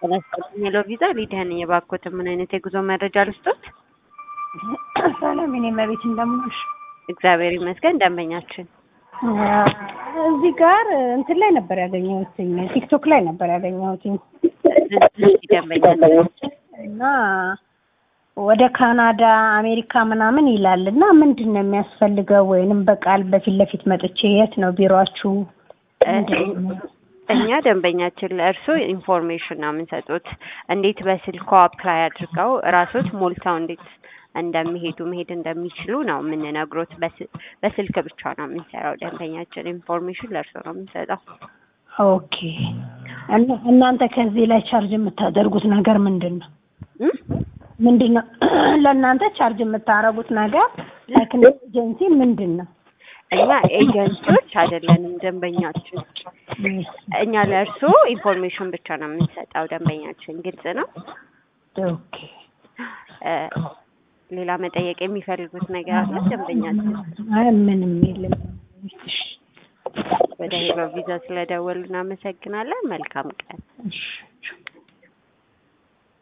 ጤና ይስጥልኝ ሄሎ ቪዛ ሊዲያ ነኝ። የባኮትን ምን አይነት የጉዞ መረጃ ልስጦት? ሰላም የኔ መቤት እንደምንሽ። እግዚአብሔር ይመስገን። ደንበኛችን እዚህ ጋር እንትን ላይ ነበር ያገኘሁት፣ ቲክቶክ ላይ ነበር ያገኘሁት እዚህ ደንበኛችን እና ወደ ካናዳ አሜሪካ ምናምን ይላል እና ምንድን ነው የሚያስፈልገው? ወይንም በቃል በፊት ለፊት መጥቼ የት ነው ቢሮአችሁ? ምንድን ነው? እኛ ደንበኛችን ለእርሶ ኢንፎርሜሽን ነው የምንሰጡት። እንዴት በስልኮ አፕላይ አድርገው እራሶት ሞልተው እንዴት እንደሚሄዱ መሄድ እንደሚችሉ ነው የምንነግሮት። በስ- በስልክ ብቻ ነው የምንሰራው። ደንበኛችን ኢንፎርሜሽን ለእርሶ ነው የምንሰጠው። ኦኬ እና እናንተ ከዚህ ላይ ቻርጅ የምታደርጉት ነገር ምንድን ነው? እም? ምንድን ነው ለእናንተ ቻርጅ የምታደርጉት ነገር ላይክ ኤጀንሲ ምንድን ነው? እኛ ኤጀንሲዎች አይደለንም። ደንበኛችን እኛ ለእርሶ ኢንፎርሜሽን ብቻ ነው የምንሰጠው። ደንበኛችን ግልጽ ነው። ኦኬ እ፣ ሌላ መጠየቅ የሚፈልጉት ነገር አለ? ደንበኛችን አይ ምንም የለም። እሺ ወደ ሄሎ ቪዛ ስለደወሉ እናመሰግናለን። መልካም ቀን። እሺ